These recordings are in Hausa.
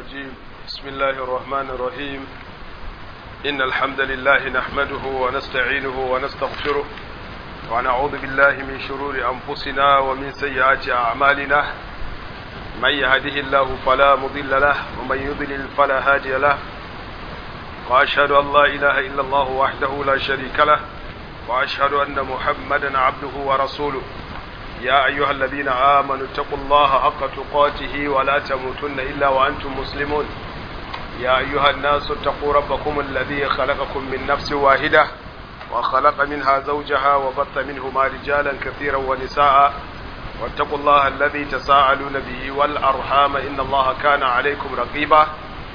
الرجيم بسم الله الرحمن الرحيم إن الحمد لله نحمده ونستعينه ونستغفره ونعوذ بالله من شرور أنفسنا ومن سيئات أعمالنا من يهده الله فلا مضل له ومن يضلل فلا هادي له وأشهد أن لا إله إلا الله وحده لا شريك له وأشهد أن محمدا عبده ورسوله يا أيها الذين آمنوا اتقوا الله حق تقاته ولا تموتن إلا وأنتم مسلمون يا أيها الناس اتقوا ربكم الذي خلقكم من نفس واحدة وخلق منها زوجها وبث منهما رجالا كثيرا ونساء واتقوا الله الذي تساءلون به والأرحام إن الله كان عليكم رقيبا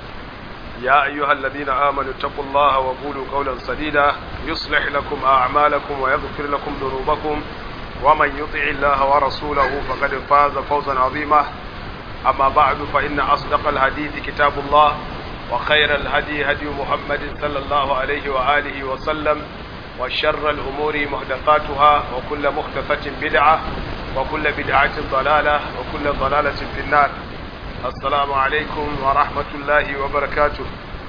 يا أيها الذين آمنوا اتقوا الله وقولوا قولا سديدا يصلح لكم أعمالكم ويغفر لكم ذنوبكم ومن يطع الله ورسوله فقد فاز فوزا عظيما أما بعد فإن أصدق الحديث كتاب الله وخير الهدي هدي محمد صلى الله عليه وآله وسلم وشر الأمور محدثاتها وكل محدثة بدعة وكل بدعة ضلالة وكل ضلالة في النار السلام عليكم ورحمة الله وبركاته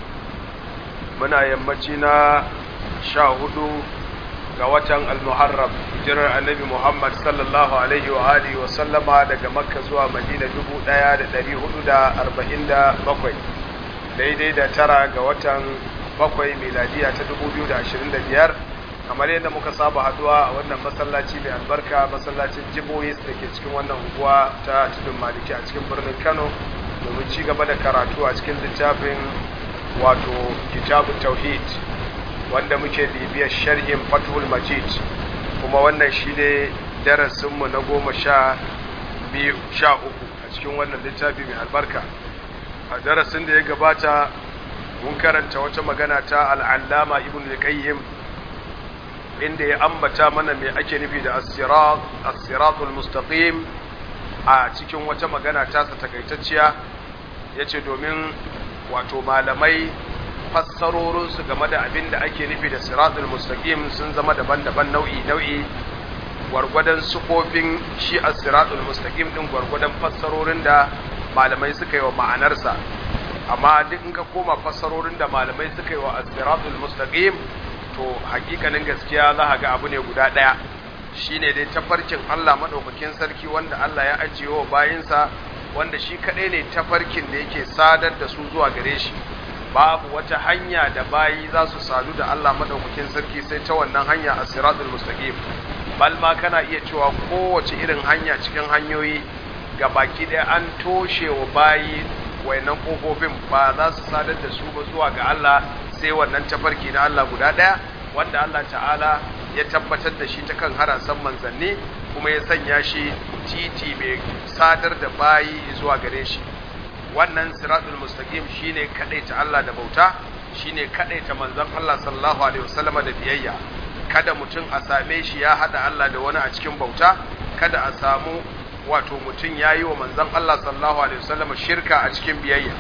muna yammaci na sha hudu ga watan al-muharram hijirar annabi muhammad sallallahu alaihi wa alihi wa sallama daga makka zuwa madina dubu daya da dari hudu da arba'in da bakwai daidai da tara ga watan bakwai miladiya ta dubu biyu da ashirin da biyar kamar yadda muka saba haduwa a wannan masallaci mai albarka masallacin jibohis da ke cikin wannan unguwa ta tudun maliki a cikin birnin kano domin ci gaba da karatu a cikin littafin wato kitabun tauhid wanda muke bibiyar sharhin fathul majid kuma wannan shi ne darasinmu na goma sha biyu sha uku a cikin wannan littafi mai albarka a darasin da ya gabata mun karanta wata magana ta al'allama ibn al-qayyim inda ya ambata mana mai ake nufi da as-siratul mustaqim a cikin wata magana tasa takaitacciya yace domin wato malamai fassarorinsu game da abin da ake nufi da siratul mustaqim sun zama daban-daban nau'i nau'i gwargwadon sufofin shi a siratul mustaqim din gwargwadon fassarorin da malamai suka yi wa ma'anarsa amma duk in ka koma fassarorin da malamai suka yi wa siratul mustaqim to hakikanin gaskiya za ga abu ne guda ɗaya shine dai tafarkin Allah madaukakin sarki wanda Allah ya ajiye wa bayinsa wanda shi kaɗai ne tafarkin da yake sadar da su zuwa gare shi babu wata hanya da bayi za su sadu da Allah madaukakin sarki sai ta wannan hanya a siratul mustaqim bal ma kana iya cewa kowace irin hanya cikin hanyoyi ga baki ɗaya an toshe wa bayi wayannan kofofin ba za su sadar da su ba zuwa ga Allah sai wannan tafarki na Allah guda ɗaya wanda Allah ta'ala ya tabbatar da shi ta kan harasan manzanni kuma ya sanya shi titi mai sadar da bayi zuwa gare shi wannan siratul mustaqim shine kadaita Allah da bauta shine kadaita manzon Allah sallallahu alaihi wasallama da biyayya kada mutum a same shi ya hada Allah da wani a cikin bauta kada a samu wato mutum yayi wa manzon Allah sallallahu alaihi wasallama shirka a cikin biyayya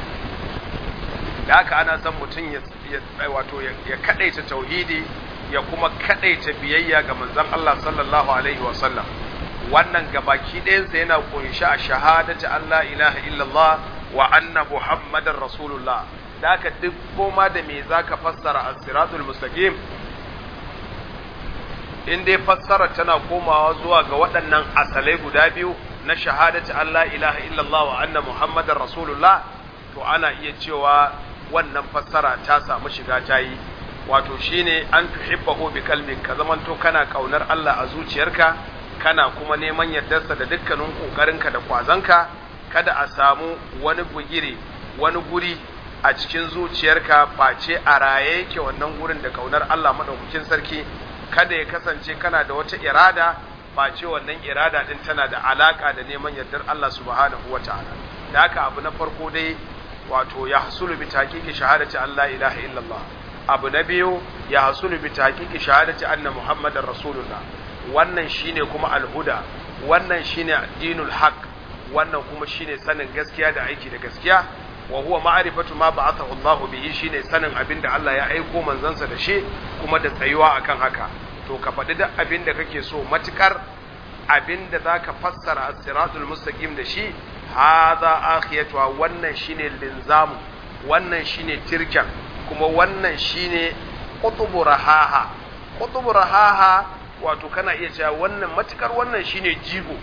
da haka ana son mutum ya wato ya kadaita tauhidi ya kuma kadaita biyayya ga manzon Allah sallallahu alaihi wasallam wannan gabaki ɗayansa yana kunshi a shahadati Allah ilaha illallah wa anna muhammadar rasulullah da haka duk koma da me zaka fassara as-siratul mustaqim in dai fassara tana komawa zuwa ga waɗannan asalai guda biyu na shahadati Allah ilaha illallah wa anna muhammadar rasulullah to ana iya cewa wannan fassara ta samu shiga ta yi wato shine an tuhibbahu bi kalbin ka zamanto kana kaunar Allah a zuciyarka kana kuma neman yardarsa da dukkanin kokarinka da kwazanka kada a samu wani bugire wani guri a cikin zuciyarka face a raye yake wannan gurin da kaunar Allah madaukakin sarki kada ya kasance kana da wata irada face wannan irada din tana da alaka da neman yardar Allah subhanahu wataala da haka abu na farko dai wato ya hasulu bi taqiqi shahadati Allah ilaha illallah abu na biyu ya hasulu bi taqiqi shahadati anna muhammadar rasulullah wannan shine kuma alhuda wannan shine dinul haq wannan kuma shine sanin gaskiya da aiki da gaskiya wa huwa ma'rifatu ma ba'athahu Allah bihi shine sanin abinda Allah ya aiko manzansa da shi kuma da tsayuwa akan haka to ka faɗi duk abinda kake so matukar abinda zaka fassara as-siratul mustaqim da shi hadha akhiyatuha wannan shine linzamu wannan shine tirken kuma wannan shine qutubu rahaha qutubu rahaha wato kana iya cewa wannan matukar wannan shine jigo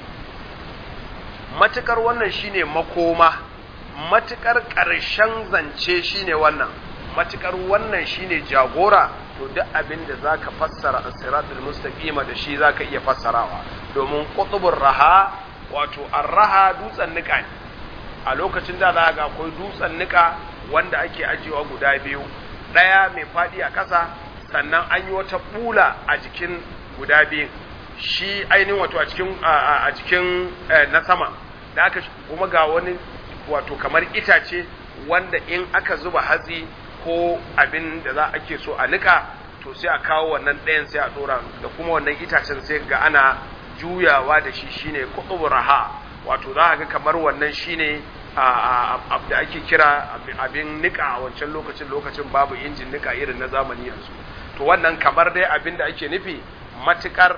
matukar wannan shine makoma matukar ƙarshen zance shine wannan matukar wannan shine jagora to duk abin da zaka fassara as-siratul mustaqima da shi zaka iya fassarawa domin qutubur raha wato ar-raha dutsen nika ne a lokacin da za ga akwai dutsen nika wanda ake ajiyewa guda biyu daya mai fadi a ƙasa sannan an yi wata bula a jikin guda biyun shi ainihin wato a cikin a cikin na sama da aka kuma ga wani wato kamar itace wanda in aka zuba hatsi ko abin da za ake so a nika to sai a kawo wannan ɗayan sai a ɗora da kuma wannan itacen sai ga ana juyawa da shi shine raha wato za a ga kamar wannan shine da ake kira abin nika a wancan lokacin lokacin babu injin nika irin na zamani yanzu to wannan kamar dai abin da ake nufi matukar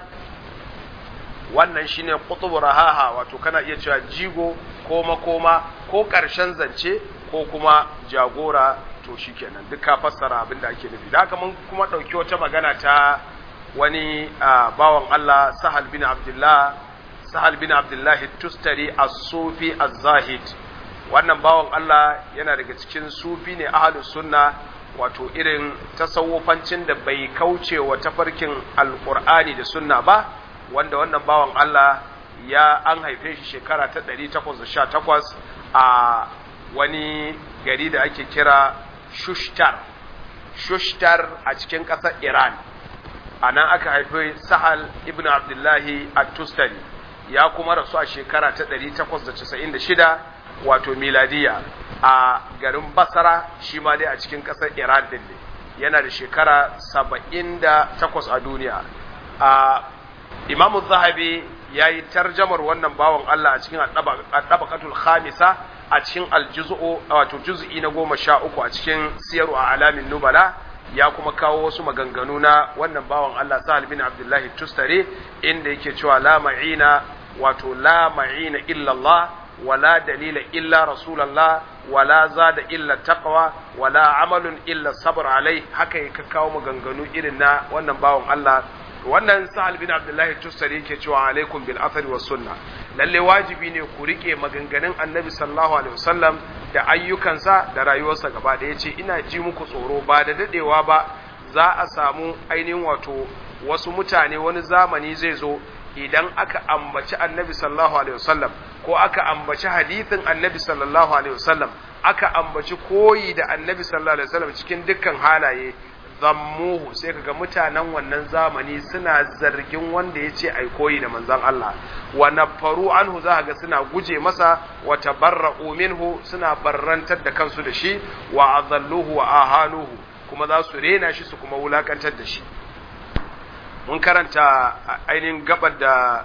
wannan shine qutub rahaha wato kana iya cewa jigo ko makoma ko ƙarshen zance ko kuma jagora to shikenan duk ka fassara abin da ake nufi da haka mun kuma ɗauki wata magana ta wani bawan Allah Sahal bin Abdullah Sahal bin Abdullah Tustari as-Sufi az-Zahid wannan bawan Allah yana daga cikin sufi ne ahlus sunna wato irin tasawufancin da bai kauce wa tafarkin alqur'ani da sunna ba wanda wannan bawan Allah ya an haife shi shekara ta 818 a wani gari da ake kira Shushtar Shushtar a cikin ƙasar Iran a nan aka haife Sahal ibn Abdullahi at-Tustari ya kuma rasu a shekara ta 896 wato miladiya a garin Basra shi ma dai a cikin ƙasar Iran din ne yana da shekara 78 a duniya a Imam Zahabi ya yi tarjamar wannan bawan Allah a cikin ɗabakatul khamisa a cikin aljuz'u wato juz'i na goma sha uku a cikin siyaru a alamin nubala ya kuma kawo wasu maganganu na wannan bawan Allah Sahal bin Abdullahi Tustare inda yake cewa la ma'ina wato la ma'ina illa Allah wala dalila illa Rasulullah wala zada illa taqwa wala amalun illa sabr alai haka ya kawo maganganu irin na wannan bawan Allah wannan sahal bin abdullahi tustari yake cewa alaikum bil athari was sunna lalle wajibi ne ku rike maganganun annabi sallallahu alaihi wasallam da ayyukansa da rayuwarsa gaba da yace ina ji muku tsoro ba da dadewa ba za a samu ainihin wato wasu mutane wani zamani zai zo idan aka ambaci annabi sallallahu alaihi wasallam ko aka ambaci hadithin annabi sallallahu alaihi wasallam aka ambaci koyi da annabi sallallahu alaihi wasallam cikin dukkan halaye zammuhu sai kaga mutanen wannan zamani suna zargin wanda ya ce ai koyi da manzon Allah wa nafaru anhu za ga suna guje masa wa tabarra'u minhu suna barrantar da kansu da shi wa azalluhu wa ahaluhu kuma za su rena shi su kuma wulakantar da shi mun karanta ainihin gabar da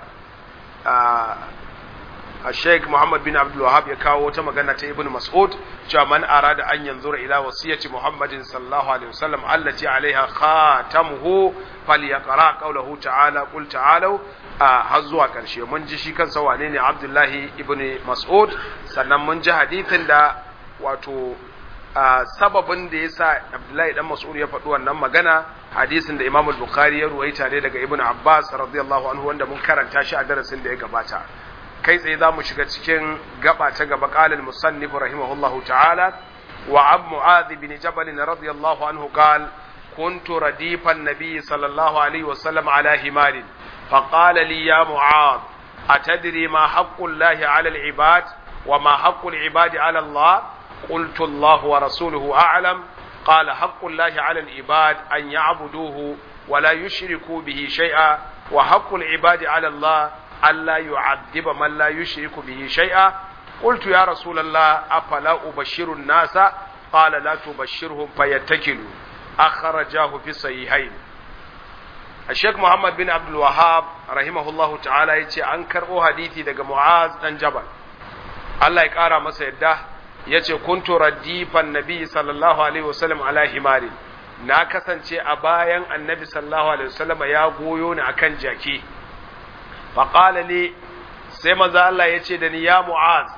a Sheikh Muhammad bin Abdul Wahab ya kawo wata magana ta Ibn Mas'ud cewa man arada an yanzura ila wasiyati Muhammadin sallallahu alaihi wasallam allati alaiha khatamuhu falyaqra qawluhu ta'ala qul ta'alu har zuwa karshe mun ji shi kansa wane ne Abdullahi ibn Mas'ud sannan mun ji hadithin da wato sababin da yasa Abdullahi dan Mas'ud ya faɗi wannan magana hadisin da Imam Bukhari ya ruwaita ne daga Ibn Abbas radiyallahu anhu wanda mun karanta shi a darasin da ya gabata kai tsaye za mu shiga cikin gaba ta gaba ƙalin musannif rahimahullahu ta'ala wa ab mu'adh bin jabal radiyallahu anhu qal kuntu radifan nabiy sallallahu alaihi wa sallam ala himarin فقال لي يا معاذ أتدري ما حق الله على العباد وما حق العباد على الله قلت الله ورسوله أعلم قال حق الله على العباد أن يعبدوه ولا يشركوا به شيئا وحق العباد على الله ألا يعذب من لا يشرك به شيئا قلت يا رسول الله أفلا أبشر الناس قال لا تبشرهم فيتكلوا أخرجاه في الصحيحين الشيخ محمد بن عبد الوهاب رحمه الله تعالى يتي أنكر أو حديثي دقى معاذ بن جبل الله يقارى مسا يده yace kuntu radifan nabi sallallahu alaihi wasallam ala himari na kasance a bayan annabi sallallahu alaihi wasallam ya goyo ni akan jaki faƙala ne sai maza Allah ya ce da ni ya mu'az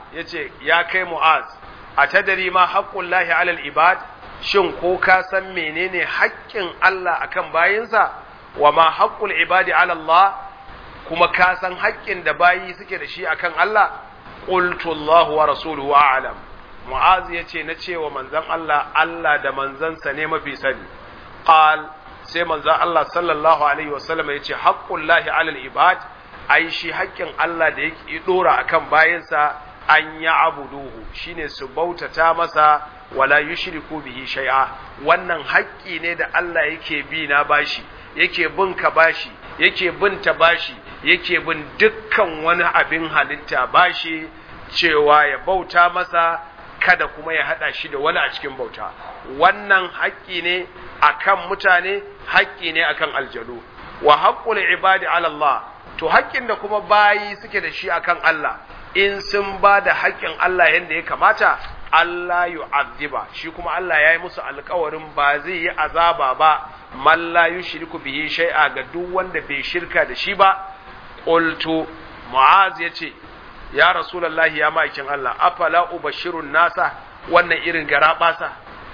yace ya kai mu'az atadari ma haqqullahi alal ibad shin ko ka san menene haƙƙin Allah akan bayinsa wa ma haqqul ibadi ala Allah kuma ka san haƙƙin da bayi suke da shi akan Allah qultu Allah wa rasuluhu a'lam mu'az yace na cewa manzon Allah Allah da manzansa ne mafi sani qal sai manzon Allah sallallahu alaihi wasallam yace haqqullahi alal ibad ai shi haƙƙin Allah da yake dora akan bayinsa an ya abuduhu shine su bautata masa wala yushriku bihi shay'a wannan haƙƙi ne da Allah yake bi na bashi yake bin ka bashi yake bin ta bashi yake bin dukkan wani abin halitta bashi cewa ya bauta masa kada kuma ya hada shi da wani a cikin bauta wannan haƙƙi ne akan mutane haƙƙi ne akan aljanu wa haqqul ibadi ala Allah to haƙƙin da kuma bayi suke da shi akan Allah in sun ba da haƙƙin Allah yadda ya kamata Allah yu'azziba shi kuma Allah ya yi musu alkawarin ba zai yi azaba ba man la yushriku bihi shay'a ga duk wanda bai shirka da shi ba qultu mu'az yace ya rasulullahi ya ma'aikin Allah afala ubashirun nasa wannan irin garabasa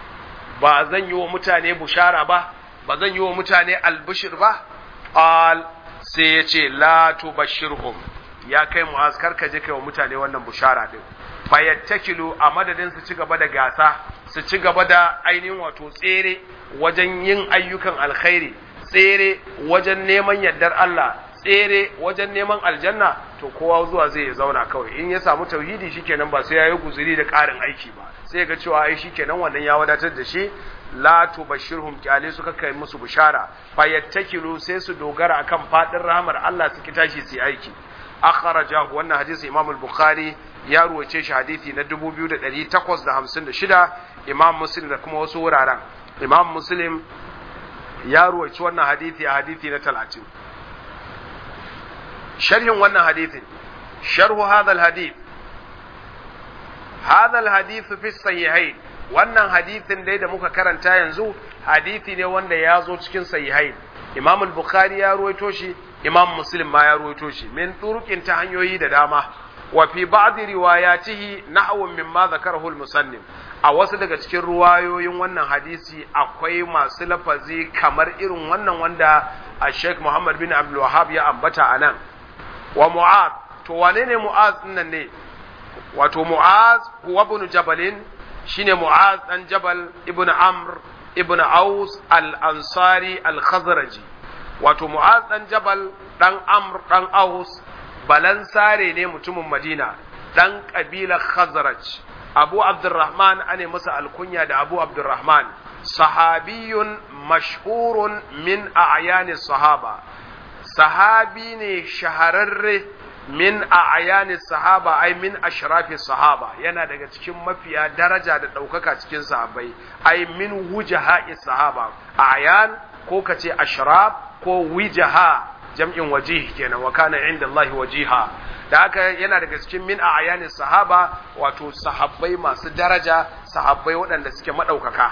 ba zan yi wa mutane bushara ba ba zan yi wa mutane albishir ba qal sai yace la tubashirhum ya kai mu'az karka je kai wa mutane wannan bushara din fayattakilu a madadin su ci gaba da gasa su ci gaba da ainihin wato tsere wajen yin ayyukan alkhairi tsere wajen neman yardar Allah tsere wajen neman aljanna to kowa zuwa zai zauna kawai in ya samu tauhidi shikenan ba sai yayi guzuri da ƙarin aiki ba sai ga cewa ai shikenan wannan ya wadatar da shi la tubashirhum kyale suka kai musu bishara fayattakilu sai su dogara akan fadin rahmar Allah su ki tashi su aiki akhrajahu wannan hadisi Imam al-Bukhari ya ruwace shi hadisi na 2856 Imam Muslim da kuma wasu wuraren Imam Muslim ya ruwaci wannan hadisi a hadisi na 30 sharhin wannan hadisin sharhu hadha al-hadith hadha al-hadith fi sahihain wannan hadisin dai da muka karanta yanzu hadisi ne wanda ya zo cikin sahihain Imam al-Bukhari ya ruwaito shi Imam Muslim ma ya ruwaito shi min turuqin ta hanyoyi da dama wa fi ba'd riwayatihi nahwun mimma zakarahu al-musannif a wasu daga cikin ruwayoyin wannan hadisi akwai masu lafazi kamar irin wannan wanda a Sheikh Muhammad bin Abdul Wahhab ya ambata anan wa Mu'az to wane ne Mu'az nan ne wato Mu'az huwa ibn Jabalin shine Mu'az dan Jabal ibn Amr ibn Aus al-Ansari al-Khazraji wato Mu'az dan Jabal dan Amr dan Aus balansare ne mutumin Madina dan kabilar Khazraj Abu Abdurrahman ane masa alkunya da Abu Abdurrahman sahabiyun mashhurun min a'yani sahaba sahabi ne shahararre min a'yani sahaba ai min ashrafi sahaba yana daga cikin mafiya daraja da ɗaukaka cikin sahabbai ai min wujaha'i sahaba a'yan ko kace ashraf ko wijaha jam'in wajih kenan wa kana inda Allah wajiha da haka yana daga cikin min a'yani sahaba wato sahabbai masu daraja sahabbai waɗanda suke maɗaukaka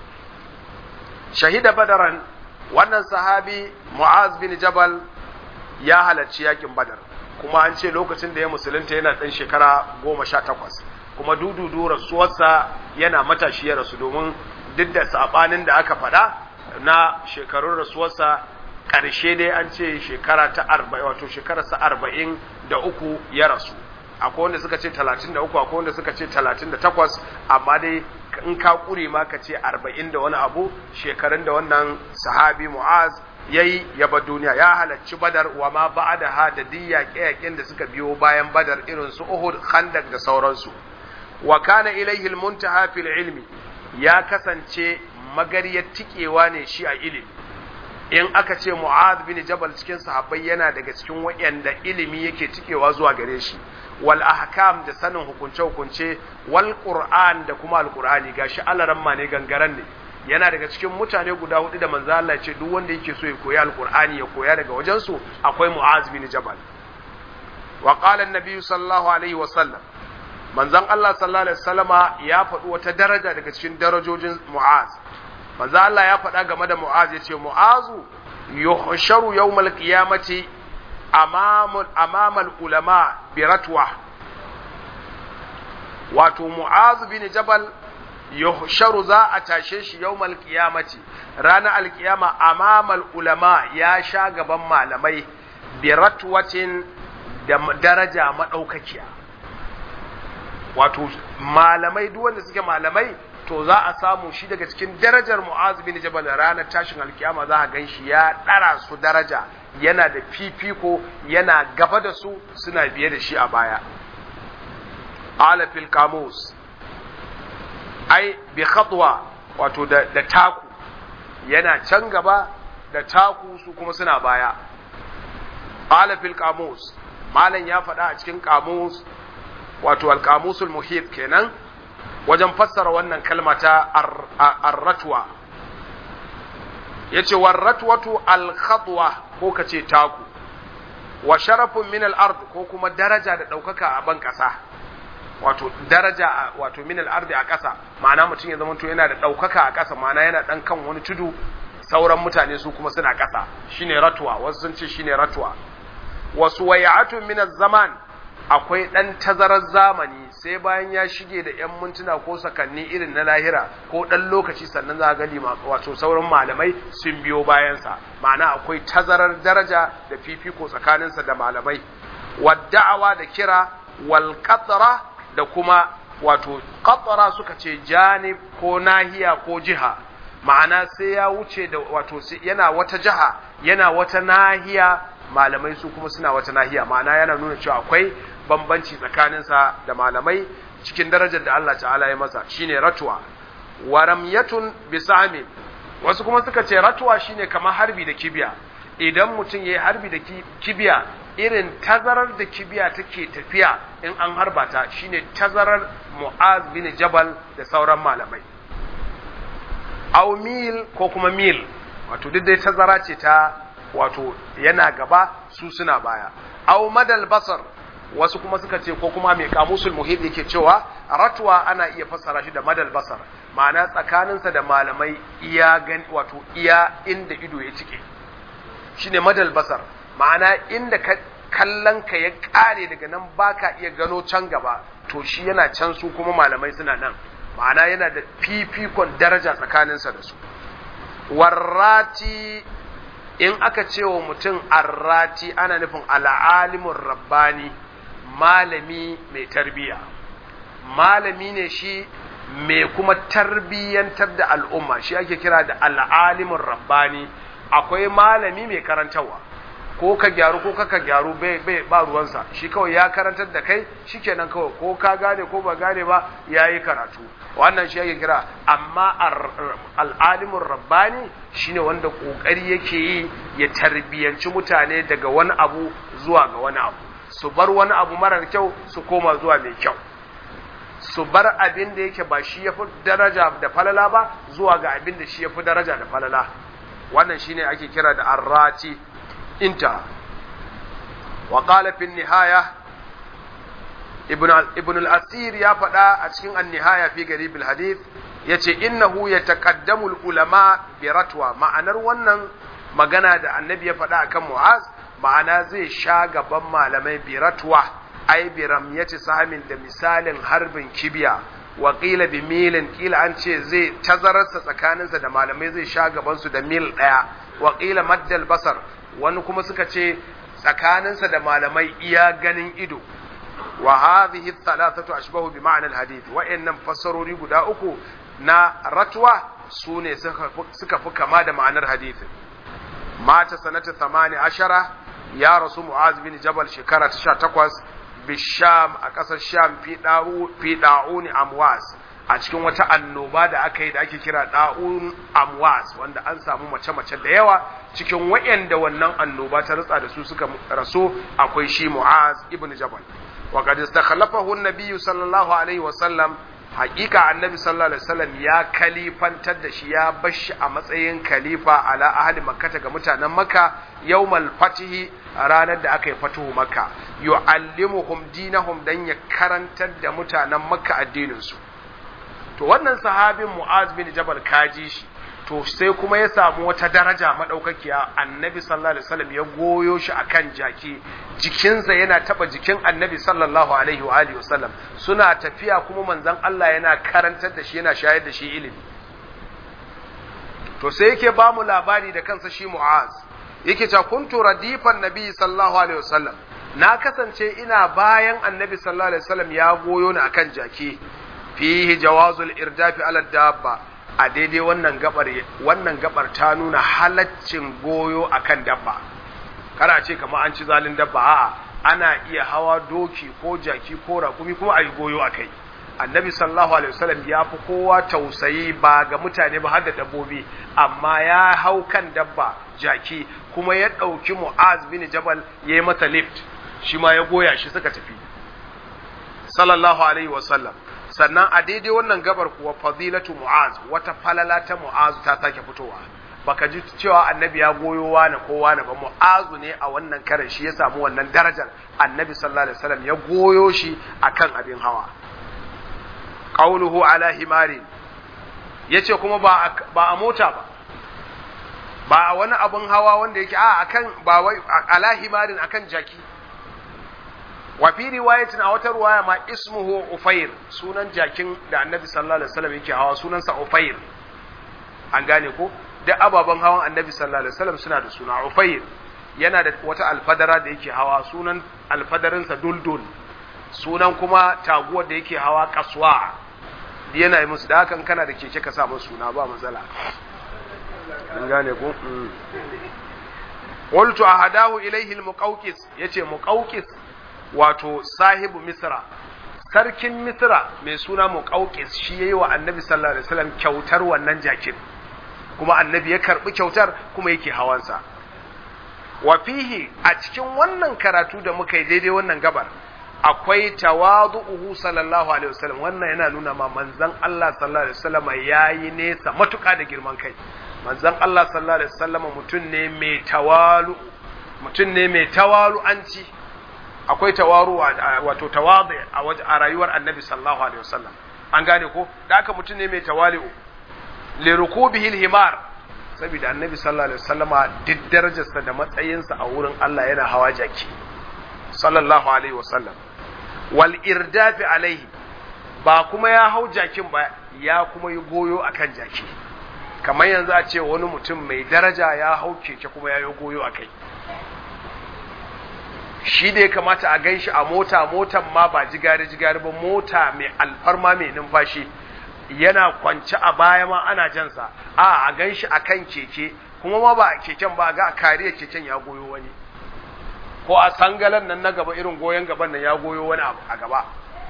shahida badaran wannan sahabi mu'az bin jabal ya halarci yakin badar kuma an ce lokacin da ya musulunta yana ɗan shekara goma sha takwas kuma dududu rasuwarsa yana matashi ya rasu domin duk da saɓanin da aka faɗa na shekarun rasuwarsa ƙarshe dai an ce shekara ta arba'in wato shekararsa arba'in da uku ya rasu akwai wanda suka ce talatin da uku akwai wanda suka ce talatin da takwas amma dai in ka ƙure ma ka ce arba'in da wani abu shekarun da wannan sahabi mu'az ya yi ya bar duniya ya halarci badar wa ma ba da ha da diyya yaƙen da suka biyo bayan badar irin su uhud khandak da sauransu wa kana ilaihi almuntaha fil ilmi ya kasance magariyar tikewa ne shi a ilimi in aka ce mu'ad bin jabal cikin sahabbai yana daga cikin waɗanda ilimi yake tikewa zuwa gare shi wal ahkam da sanin hukunce hukunce wal qur'an da kuma al qur'ani gashi alaran ma ne gangaren ne yana daga cikin mutane guda hudu da manzo Allah ce duk wanda yake so ya koyi alqur'ani ya koya daga wajen su akwai mu'az bin jabal wa qala an-nabi sallallahu alaihi wa sallam manzon Allah sallallahu alaihi wasallama ya faɗi wata daraja daga cikin darajojin mu'az manzo Allah ya faɗa game da mu'az ya ce mu'azu yuhsharu yawmal qiyamati amamal amamal ulama bi ratwa wato mu'az bin jabal yuhsharu za a tashe shi yawmal qiyamati ranar alkiyama amamal ulama ya sha gaban malamai bi ratwatin da daraja madaukakiya wato malamai duk wanda suke malamai to za a samu shi daga cikin darajar mu'az bin jabal ranar tashin alkiyama za a gan shi ya ɗara su daraja yana da fifiko yana gaba da su suna biye da shi a baya ala fil kamus ai bi khatwa wato da, da taku yana can gaba da taku su kuma suna baya ala fil kamus malam ya faɗa a cikin kamus wato al-kamusul muhit kenan wajen fassara wannan kalma ta arratwa ya ce warratwatu alkhatwa ko ka ce taku wa sharafin min al-ard ko kuma daraja da ɗaukaka a ban ƙasa wato daraja wato min al-ard a ƙasa ma'ana mutum ya zamanto yana da ɗaukaka a ƙasa ma'ana yana ɗan kan wani tudu sauran mutane su kuma suna ƙasa shine ratwa wasu sun ce shine ratwa wasu wayatun min zaman akwai ɗan tazarar zamani sai bayan ya shige da 'yan mintuna ko sakanni irin na lahira ko ɗan lokaci sannan za a gani wato sauran malamai sun biyo bayansa ma'ana akwai tazarar daraja da fifiko tsakaninsa da malamai wadda'awa da kira wal da kuma wato qatara suka ce janib ko nahiya ko jiha ma'ana sai ya wuce da wato yana wata jiha yana wata nahiya malamai su kuma suna wata nahiya ma'ana yana nuna cewa akwai bambanci tsakaninsa da malamai cikin darajar da Allah ta'ala ya masa shine ratwa wa ramyatun bisami wasu kuma suka ce ratwa shine kamar harbi da kibiya idan mutum yayi harbi da kibiya irin tazarar da kibiya take tafiya in an harba ta shine tazarar Mu'az bin Jabal da sauran malamai aw mil ko kuma mil wato duk dai tazara ce ta wato yana gaba su suna baya aw madal basar wasu kuma suka ce ko kuma mai kamusul muhit yake cewa ratwa ana iya fassara shi da madal basar ma'ana tsakaninsa da malamai iya gan wato iya inda ido ya cike shine madal basar ma'ana inda ka kallon ka ya kare daga nan baka iya gano can gaba to shi yana can su kuma malamai suna nan ma'ana yana da fifikon daraja tsakaninsa da su warrati in aka ce wa mutum arrati ana nufin al'alimin rabbani malami mai tarbiya malami ne shi mai kuma tarbiyyantar da al'umma shi ake kira da al'alimin rabbani akwai malami mai karantarwa ko ka gyaru ko ka gyaru bai ba ruwansa shi kawai ya karantar da kai shikenan kawai ko ka gane ko ba gane ba ya yi karatu wannan shi ake kira amma al'alimin rabbani shine wanda kokari yake yi ya tarbiyyanci mutane daga wani abu zuwa ga wani abu su bar wani abu marar kyau su koma zuwa mai kyau su bar abin da yake ba shi ya fi daraja da falala ba zuwa ga abin da shi ya fi daraja da falala wannan shine ake kira da arrati inta wa qala fi nihaya ibn ibn al-asir ya faɗa a cikin an-nihaya fi garib al-hadith yace innahu yataqaddamu al-ulama bi ratwa ma'anar wannan magana da annabi ya faɗa akan mu'az ma'ana zai sha gaban malamai bi ratwa ai bi ramyati sahamin da misalin harbin kibiya wa qila bi milin qila an ce zai tazararsa tsakaninsa da malamai zai sha gaban su da mil daya wa qila maddal basar wani kuma suka ce tsakaninsa da malamai iya ganin ido wa hadhihi thalathatu ashbahu bi ma'na al-hadith wa innam fassarori guda uku na ratwa sune suka fi kama da ma'anar hadithin mata sanata 18 ya rasu mu'az bin jabal shekara ta 18 bisham a ƙasar sham fi da'u fi da'uni amwas a cikin wata annoba da aka yi da ake kira da'un amwas wanda an samu mace-mace da yawa cikin wayanda wannan annoba ta rutsa da su suka rasu akwai shi mu'az ibn jabal wa qad istakhlafahu an-nabiy sallallahu alaihi wa sallam haƙiƙa annabi sallallahu alaihi wasallam ya kalifantar da shi ya bar shi a matsayin khalifa ala ahli makkata ga mutanen makka yawmal fatihi ranar da aka yi fatuhu makka yu'allimuhum dinahum dan ya karantar da mutanen makka addinin su to wannan sahabin mu'az bin jabal kaji shi to sai kuma ya samu wata daraja madaukakiya annabi sallallahu alaihi wasallam ya goyo shi akan jaki jikinsa yana taba jikin annabi sallallahu alaihi wa alihi wasallam suna tafiya kuma manzon Allah yana karantar da shi yana shayar da shi ilimi to sai yake ba mu labari da kansa shi Mu'az yake cewa kuntu radifan nabi sallallahu alaihi wasallam na kasance ina bayan annabi sallallahu alaihi wasallam ya goyo ni akan jaki fihi jawazul irdafi ala dabba a daidai wannan gabar wannan gabar ta nuna halaccin goyo akan dabba kada ce kamar an ci zalin dabba a'a ana iya hawa doki ko jaki ko rakumi kuma ayi goyo akai annabi sallallahu alaihi wasallam ya fi kowa tausayi ba ga mutane ba har da dabbobi amma ya hau kan dabba jaki kuma ya ɗauki mu'az bin jabal ya yi masa lift shi ma ya goya shi suka tafi sallallahu alaihi wasallam sannan a daidai wannan gabar kuwa fadilatu mu'az wata falala ta mu'az ta sake fitowa baka ji cewa annabi ya goyo wani ko wani ba mu'azu ne a wannan karin shi ya samu wannan darajar annabi sallallahu alaihi wasallam ya goyo shi akan abin hawa qauluhu ala himari yace kuma ba ba a mota ba ba a wani abin hawa wanda yake a akan ba wai ala himarin akan jaki wa fi riwayatin a wata ruwaya ma ismuhu ufair sunan jakin da annabi sallallahu alaihi wasallam yake hawa sunansa ufair an gane ko duk ababen hawan annabi sallallahu alaihi wasallam suna da suna ufair yana da wata alfadara da yake hawa sunan alfadarinsa duldul sunan kuma taguwar da yake hawa kaswa yana yi musu da hakan kana da keke ka sa musu suna ba matsala an gane ko qultu ahadahu ilayhi al-muqawqis yace muqawqis wato sahibu misra sarkin misra mai suna muqawqis shi yayi wa annabi sallallahu alaihi wasallam kyautar wannan jakin kuma annabi ya karbi kyautar kuma yake hawansa wa fihi a cikin wannan karatu da muka yi daidai wannan gabar akwai tawadu'uhu sallallahu alaihi wasallam wannan yana nuna ma manzon Allah sallallahu alaihi wasallam yayi nesa matuƙa da girman kai manzon Allah sallallahu alaihi wasallam mutum ne mai tawalu mutum ne mai tawalu'anci akwai tawaru wato tawadu a rayuwar annabi sallallahu alaihi wasallam an gane ko da aka mutum ne mai tawali'u li rukubihi himar saboda annabi sallallahu alaihi wasallama duk darajarsa da matsayinsa a wurin Allah yana hawa jaki sallallahu alaihi wasallam wal irdafi alaihi ba kuma ya hau jakin ba ya kuma yi goyo akan jaki kamar yanzu a ce wani mutum mai daraja ya hau keke kuma ya yi goyo a kai shi da ya kamata a gan shi a mota motan ma ba jigari jigari ba mota mai alfarma mai numfashi yana kwance a baya ma ana jansa a a gan shi a kan keke kuma ma ba a keken ba ga a kariya keken ya goyo wani ko a sangalan nan na gaba irin goyon gaban nan ya goyo wani a gaba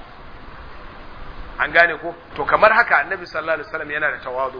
an gane ko to kamar haka annabi sallallahu alaihi wasallam yana da tawadu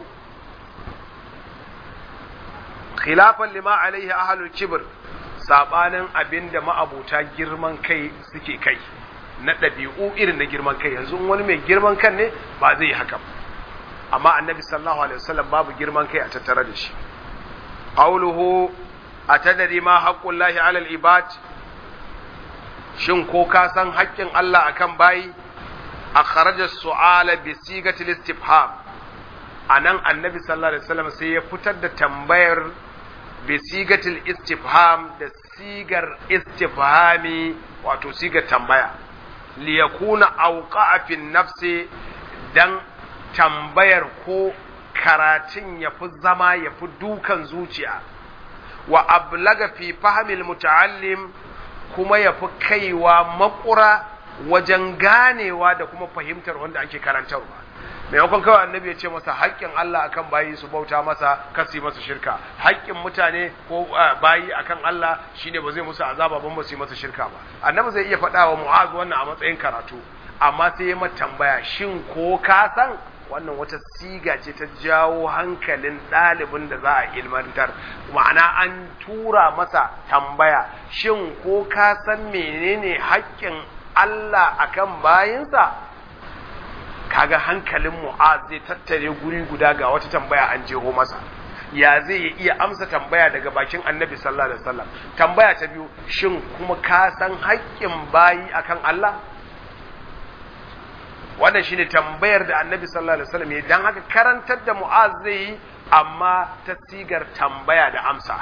khilafan lima alaihi ahlul kibr sabanin abinda ma'abuta girman kai suke kai na ɗabi'u irin na girman kai yanzu wani mai girman kan ne ba zai yi haka amma annabi sallallahu alaihi wasallam babu girman kai a tattare da shi qawluhu atadari ma haqqullahi alal ibad shin ko ka san haƙƙin Allah akan bayi akhraja su'ala bi sigatil istifham anan annabi sallallahu alaihi wasallam sai ya fitar da tambayar bi sigatil istifham da sigar istifhami wato sigar tambaya li yakuna awqa'a fi nafsi dan tambayar ko karatun ya fi zama ya fi dukan zuciya wa ablaga fi fahimil muta'allim kuma ya fi kaiwa makura wajen ganewa da kuma fahimtar wanda ake karantarwa maimakon kawai annabi ya ce masa haƙƙin Allah akan bayi su bauta masa kasi masa shirka haƙƙin mutane ko bayi akan Allah shine ba zai musu azaba ban ba su yi masa shirka ba annabi zai iya faɗa wa mu'az wannan a matsayin karatu amma sai ya mata tambaya shin ko ka san wannan wata siga ce ta jawo hankalin ɗalibin da za a ilmantar ma'ana an tura masa tambaya shin ko ka san menene haƙƙin Allah akan bayinsa kaga hankalin mu'az zai tattare guri guda ga wata tambaya an jeho masa ya zai iya amsa tambaya daga bakin annabi sallallahu alaihi wasallam tambaya ta biyu shin kuma ka san haƙƙin bayi akan Allah wannan shine tambayar da annabi sallallahu alaihi wasallam ya dan haka karantar da mu'az zai yi amma ta sigar tambaya da amsa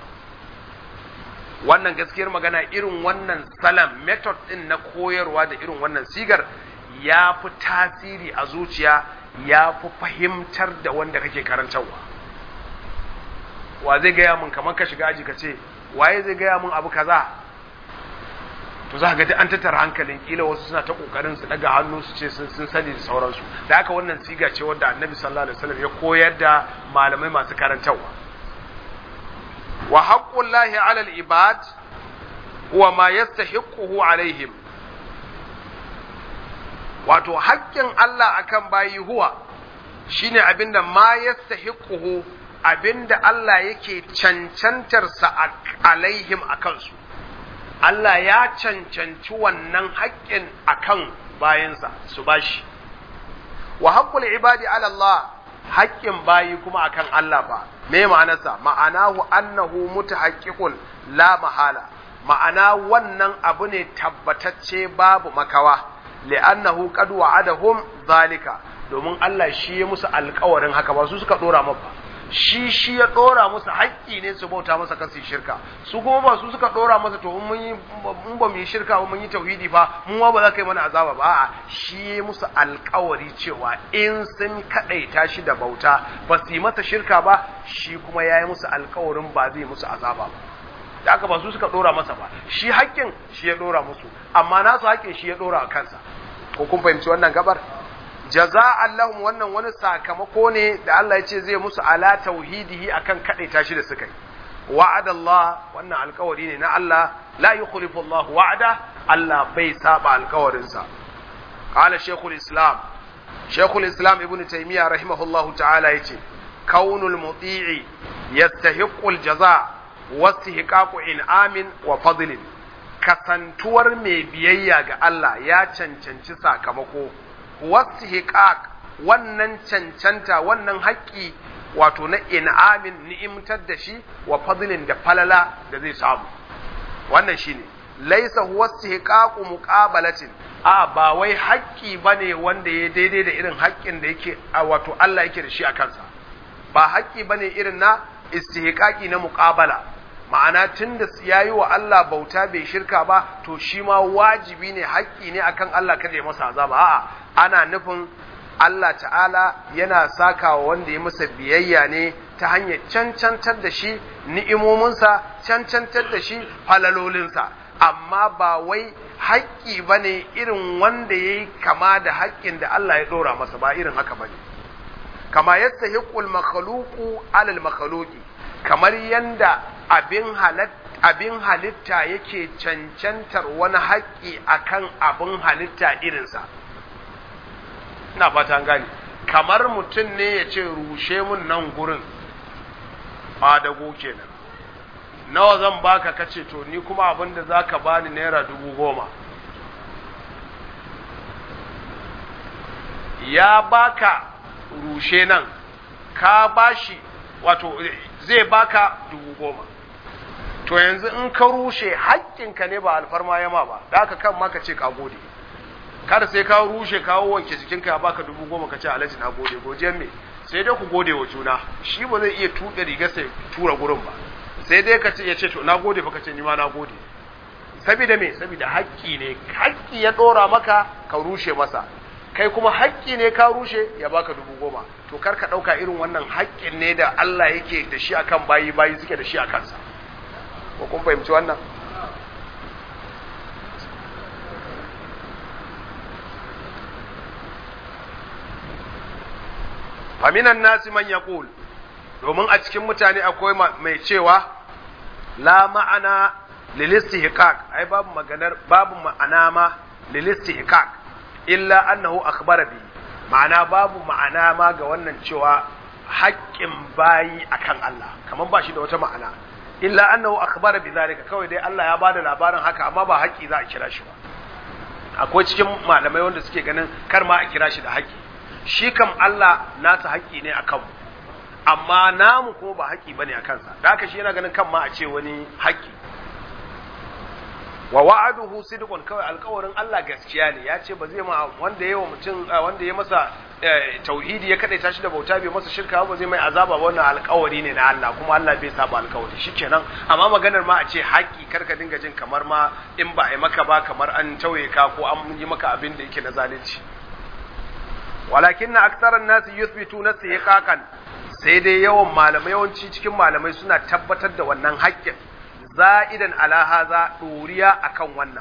wannan gaskiyar magana irin wannan salam method din na koyarwa da irin wannan sigar ya fi tasiri a zuciya ya fi fahimtar da wanda kake karantarwa wa zai gaya mun kamar ka shiga aji ka ce waye zai gaya mun abu kaza to za ka ga an tattara hankalin kila wasu suna ta kokarin su daga hannu su ce sun sani da sauransu da haka wannan siga ce wanda annabi sallallahu alaihi wasallam ya koyar da malamai masu karantarwa wa haqqullahi ala al-ibad huwa ma yastahiquhu alaihim wato haƙƙin Allah akan bayi huwa shine abinda ma yastahiquhu abinda Allah yake cancantarsa alaihim akan su Allah ya cancanci wannan haƙƙin akan bayansa su bashi wa haqqul ibadi ala Allah haƙƙin bayi kuma akan Allah ba me ma'anarsa ma'anahu annahu mutahaqqiqun la mahala ma'ana wannan abu ne tabbatacce babu makawa li'annahu qad wa'adahum zalika domin Allah shi ya musu alƙawarin haka ba su suka dora maka shi shi ya dora musu haƙƙi ne su bauta masa kasi shirka su kuma ba su suka dora masa to mun yi mun ba mu yi shirka ba mun yi tauhidi fa mun ba za ka yi mana azaba ba a'a shi ya musu alƙawari cewa in sun kadaita shi da bauta ba su yi masa shirka ba shi kuma ya yi musu alƙawarin ba zai musu azaba ba da aka ba su suka dora masa ba shi haƙƙin shi ya dora musu amma nasu haƙƙin shi ya dora a kansa ko kun fahimci wannan gabar jaza'an lahum wannan wani sakamako ne da Allah ya ce zai musu ala tauhidihi akan kadaita shi da suka yi wa'ada Allah wannan alkawari ne na Allah la yukhlifu Allah wa'ada Allah bai saba alkawarinsa qala shaykhul islam shaykhul islam ibnu taymiya rahimahullahu ta'ala yace kaunul muti'i yastahiqqu aljaza wastihqaqu in'amin wa fadlin kasantuwar mai biyayya ga Allah ya cancanci sakamako wastihqaq wannan cancanta wannan haƙƙi wato na in'amin ni'imtar da shi wa fadlin da falala da zai samu wannan shine laisa huwa istihqaqu muqabalatin a ba wai haƙƙi bane wanda ya daidai da irin haƙƙin da yake wato Allah yake da shi a kansa ba haƙƙi bane irin na istihqaqi na muqabala ma'ana tunda yayi wa Allah bauta bai shirka ba to shi ma wajibi ne haƙƙi ne akan Allah kada ya masa azaba a'a ana nufin Allah ta'ala yana saka wa wanda ya masa biyayya ne ta hanyar cancantar da shi ni'imominsa cancantar da shi falalolinsa amma ba wai haƙƙi ba ne irin wanda ya yi kama da haƙƙin da Allah ya ɗora masa ba irin haka ba ne kama yadda hiƙul makhaluku alal makhaluki kamar yanda abin abin halitta yake cancantar wani haƙƙi akan abin halitta irinsa ina fata gane kamar mutum ne ya ce rushe mun nan gurin adago kenan nawa zan baka kace to ni kuma abin da za ka bani naira dubu goma ya baka rushe nan ka bashi wato zai baka dubu goma to yanzu in ka rushe haƙƙinka ne ba alfarma yama ba da aka kan maka ce ka gode kada sai ka rushe kawo wanke jikinka ya baka dubu goma ka ce alhaji na gode godiyan me sai dai ku gode wa juna shi ba zai iya tuɗe riga sai tura gurin ba sai dai ka ce ya ce to na gode fa ka ce ni ma na gode saboda me saboda haƙƙi ne haƙƙi ya ɗora maka ka rushe masa kai kuma haƙƙi ne ka rushe ya baka dubu goma to kar ka ɗauka irin wannan haƙƙin ne da Allah yake da shi akan bayi bayi suke da shi a kansa ko kun fahimci wannan faminan nasi man yaqul domin a cikin mutane akwai mai cewa la ma'ana lil istihqaq ai babu maganar babu ma'ana ma lil istihqaq illa annahu akhbara bi ma'ana babu ma'ana ma ga wannan cewa haƙƙin bayi akan Allah kamar ba shi da wata ma'ana illa annahu akhbara bi zalika kawai dai Allah ya bada labarin haka amma ba haƙƙi za a kira shi ba akwai cikin malamai wanda suke ganin kar ma a kira shi da haƙƙi shi kam Allah nasa haƙƙi ne a kanmu amma namu ko ba haƙƙi bane a kansa da haka shi yana ganin kan ma a ce wani haƙƙi wa wa'aduhu sidqun kawai alƙawarin Allah gaskiya ne ya ce ba zai ma wanda yayi wa mutum wanda ya masa tauhidi ya kadaita shi da bauta bai masa shirka ba zai mai azaba ba wannan alƙawari ne na Allah kuma Allah bai saba alƙawari shikenan amma maganar ma a ce haƙi karka dinga jin kamar ma in ba ai maka ba kamar an tauye ka ko an yi maka abin da yake na zalunci walakin aktharan nasi yuthbituna siqaqan sai dai yawan malamai yawanci cikin malamai suna tabbatar da wannan haƙƙin za'idan ala haza ɗoriya akan wannan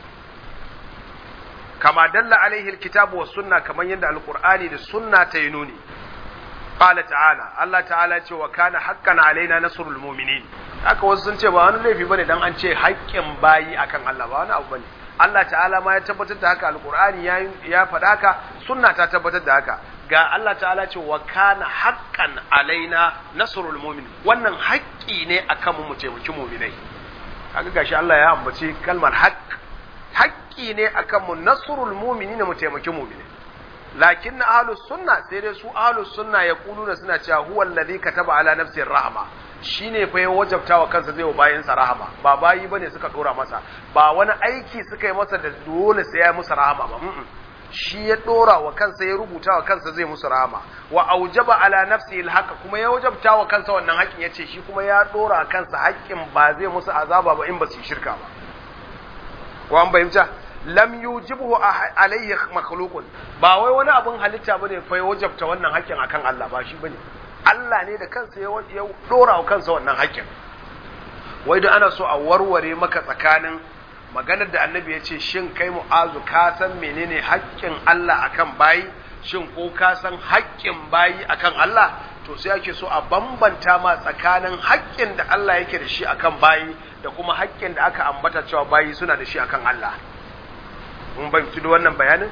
kama dalla alaihi alkitabu was sunna kaman yadda alqur'ani da sunna ta yi nuni qala ta'ala Allah ta'ala ce wa kana haqqan alaina nasrul mu'minin haka wasu sun ce ba wani laifi bane dan an ce haƙƙin bayi akan Allah ba wani abu bane Allah ta'ala ma ya tabbatar da haka alqur'ani ya ya faɗa haka sunna ta tabbatar da haka ga Allah ta'ala ce wa kana haqqan alaina nasrul mu'min wannan haƙƙi ne akan mu taimaki mu'minai kaga gashi Allah ya ambaci kalmar haqq haƙƙi ne akan mu nasrul mu'minin mu taimaki mu'minai lakin ahlus sunna sai dai su ahlus sunna ya kuluna suna cewa huwa alladhi kataba ala nafsir rahma shine fa ya wajabta wa kansa zai wa bayansa rahama ba bayi bane suka dora masa ba wani aiki suka yi masa da dole sai ya musu rahama ba shi ya dora wa kansa ya rubuta wa kansa zai musu rahama wa aujaba ala nafsi alhaqa kuma ya wajabta wa kansa wannan haƙin yace shi kuma ya dora wa kansa haƙin ba zai musu azaba ba in ba su shirka ba ko an bayyana lam yujibhu alayhi makhluqun ba wai wani abun halitta bane fa ya wajabta wannan haƙin akan Allah ba shi bane Allah ne da kansa ya dora wa kansa wannan haƙin wai da ana so a warware maka tsakanin maganar da annabi ya ce shin kai mu'azu ka san menene haƙƙin Allah akan bayi shin ko ka san haƙƙin bayi akan Allah to sai ake so a bambanta ma tsakanin haƙƙin da Allah yake da shi akan bayi da kuma haƙƙin da aka ambata cewa bayi suna da shi akan Allah mun fahimci da wannan bayanin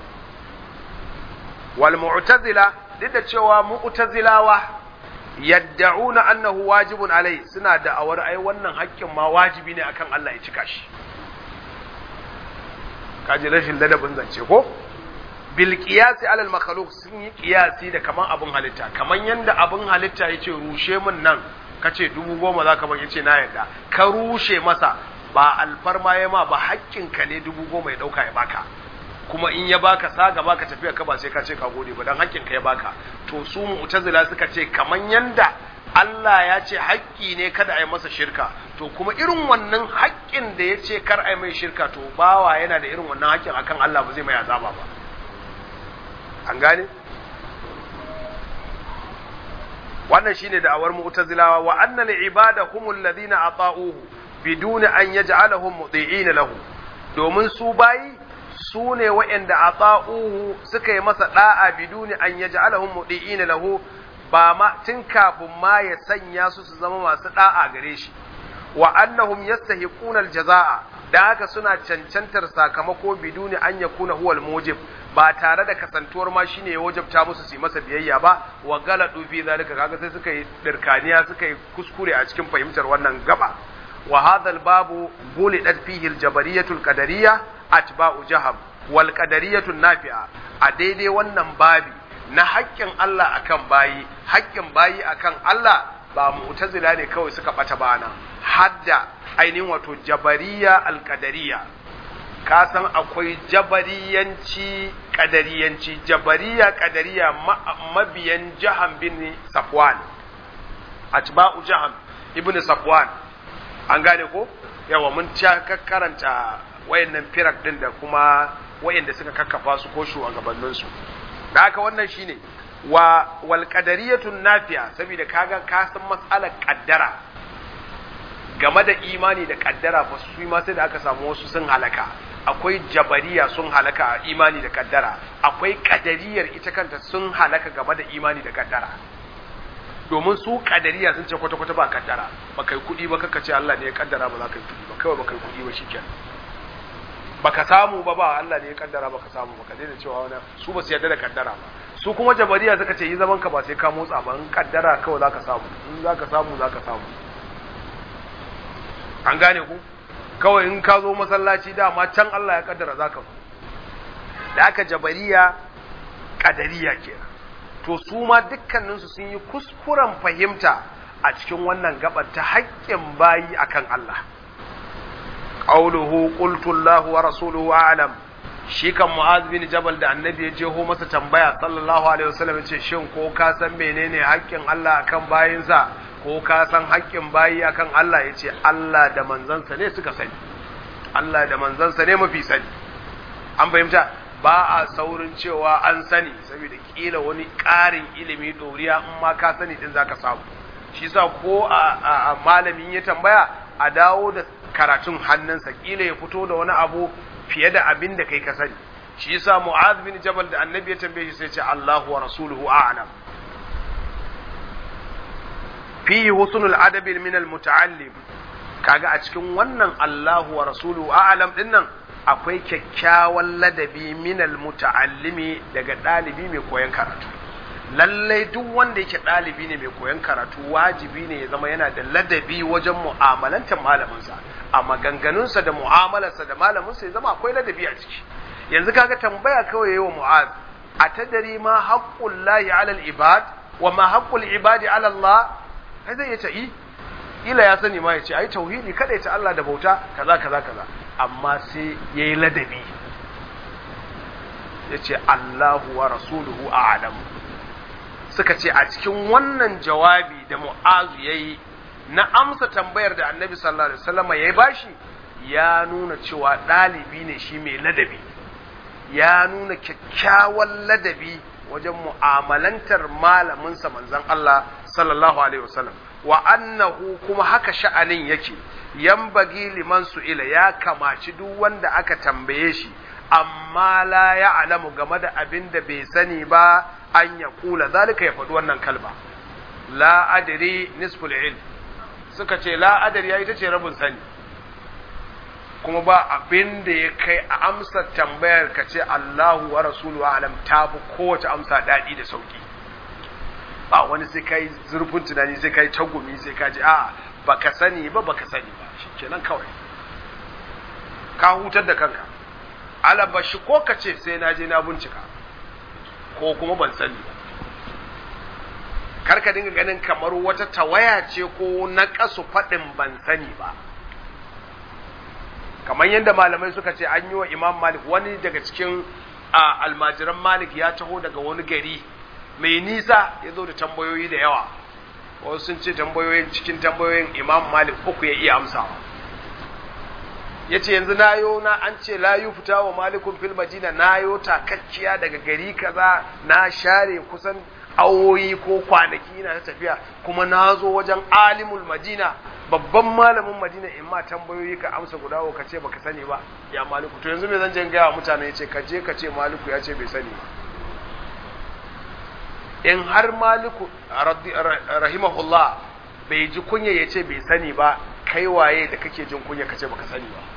wal mu'tazila duk da cewa mu'tazilawa yadda'una annahu wajibun alai suna da awar ai wannan haƙƙin ma wajibi ne akan Allah ya cika shi kaji rashin ladabin zance ko bil qiyasi alal makhluq sun yi qiyasi da kaman abun halitta kaman yanda abun halitta yace rushe min nan kace dubu goma zaka ban yace na yarda ka rushe masa ba alfarma ya ma ba haƙƙin ka ne dubu goma ya dauka ya baka kuma in ya baka sa gaba ka tafiya ka ba sai ka ce ka gode ba dan haƙƙin ka ya baka to su mu'tazila suka ce kaman yanda Allah ya ce haƙƙi ne kada a yi masa shirka to kuma irin wannan haƙƙin da ya ce kar a yi mai shirka to bawa yana da irin wannan haƙƙin akan Allah ba zai mai azaba ba an gane wannan shine da'awar mu'tazilawa wa anna al-ibada humul ladina ata'uhu bidun an yaj'alahum muti'ina lahu domin su bayi su ne wa'anda ata'uhu suka yi masa da'a bidun an yaj'alahum muti'ina lahu ba ma tun kafin ma ya sanya su su zama masu da'a gare shi wa annahum yastahiquna aljazaa da haka suna cancantar sakamako biduni an yakuna huwa almujib ba tare da kasantuwar ma shine ya wajabta musu su yi masa biyayya ba wa galadu fi zalika kaga sai suka yi dirkaniya suka yi kuskure a cikin fahimtar wannan gaba wa hadha albabu bulidat fihi aljabariyatu alqadariyya atba'u jaham wal qadariyatu nafi'a a daidai wannan babi na haƙƙin Allah akan bayi haƙƙin bayi akan Allah ba mu'tazila ne kawai suka bata bana hadda ainihin wato jabariya alƙadariya ka san akwai jabariyanci ƙadariyanci jabariya ƙadariya mabiyan jahan bin safwan atba'u jahan ibn safwan an gane ko yawa mun ta karanta wayannan firak din da kuma wayanda suka kakkafa su ko shugabannin su da haka wannan shine wa wal qadariyatun nafi'a saboda kaga ka san mas'alar kaddara game da imani da kaddara fa su ma sai da aka samu wasu sun halaka akwai jabariya sun halaka a imani da kaddara akwai kadariyar ita kanta sun halaka game da imani da kaddara domin su kadariya sun ce kwata-kwata ba kaddara ba kai kuɗi ba kaka ce Allah ne ya kaddara ba za ka yi kuɗi ba kawai ba kai kuɗi ba shikenan baka samu ba ba Allah ne ya kaddara baka samu ba ka daina cewa wani su ba su yarda da kaddara ba su kuma jabariya suka ce yi zaman ka ba sai ka motsa ba in kaddara kawai zaka samu in zaka samu zaka samu an gane ku kawai in ka zo masallaci dama can Allah ya kaddara zaka zo da aka jabariya kadariya kenan to su ma dukkaninsu sun yi kuskuren fahimta a cikin wannan gabar ta haƙƙin bayi akan Allah qawluhu qultu Allah wa rasuluhu a'lam shi kan Mu'az bin Jabal da Annabi ya jeho masa tambaya sallallahu alaihi wasallam ce shin ko ka san menene haƙƙin Allah akan bayinsa ko ka san haƙƙin bayi akan Allah yace Allah da manzansa ne suka sani Allah da manzansa ne mafi sani an fahimta ba a saurin cewa an sani saboda kila wani ƙarin ilimi ɗoriya in ma ka sani din zaka samu shi sa ko a malamin ya tambaya a dawo da karatun hannunsa kila ya fito da wani abu fiye da abin da kai ka sani shi yasa mu'adh bin jabal da annabi ya tambaye shi sai ce Allahu wa rasuluhu a'lam fihi husnul adabi min al muta'allim kaga a cikin wannan Allahu wa rasuluhu a'lam din nan akwai kyakkyawan ladabi min al muta'allimi daga dalibi mai koyon karatu lallai duk wanda yake ɗalibi ne mai koyon karatu wajibi ne ya zama yana da ladabi wajen mu'amalantar malaminsa a maganganunsa da mu'amalarsa da malaminsa ya zama akwai ladabi a ciki yanzu kaga tambaya kawai yayi wa mu'az a tadari ma haqqul lahi ala al ibad wa ma haqqul ibadi ala Allah kai zai yace i ila ya sani ma yace ai tauhidi kada ya ci Allah da bauta kaza kaza kaza amma sai yayi ladabi yace Allahu wa rasuluhu a'lamu suka ce a cikin wannan jawabi da mu'azu ya yi na amsa tambayar da annabi sallallahu alaihi wasallam ya bashi ya nuna cewa ɗalibi ne shi mai ladabi ya nuna kyakkyawan ladabi wajen mu'amalantar malaminsa manzon Allah sallallahu alaihi wasallam wa annahu kuma haka sha'anin yake yambagi liman su'ila ya kamaci duk wanda aka tambaye shi amma la ya alamu game da abin da bai sani ba an ya kula zalika ya faɗi wannan kalma la adri nisful ilm suka ce la adri ita ce rabin sani kuma ba abin da ya kai a amsa tambayar ka ce Allahu wa rasulu alam ta fi kowace amsa daɗi da sauki ba wani sai kai zurfin tunani sai kai tagumi sai ka ji a'a baka sani ba baka sani ba shikenan kawai ka hutar da kanka alaba shi ko ka ce sai na je na bincika ko kuma ban sani ba karka dinga ganin kamar wata tawaya ce ko na kasu faɗin ban sani ba kamar yadda malamai suka ce an yi wa imam malik wani daga cikin almajiran malik ya taho daga wani gari mai nisa ya zo da tambayoyi da yawa wasu sun ce tambayoyin cikin tambayoyin imam malik uku ya iya amsawa ya ce yanzu nayo na an ce layu fita wa malikun fil madina nayo takakkiya daga gari kaza na share kusan awoyi ko kwanaki na ta tafiya kuma na zo wajen alimul madina babban malamin madina in ma tambayoyi ka amsa guda ka ce baka sani ba ya maliku to yanzu me zan je gaya mutane ya ce ka je ka ce maliku ya ce bai sani ba in har maliku rahimahullah bai ji kunya ya ce bai sani ba kai waye da kake jin kunya ka ce baka sani ba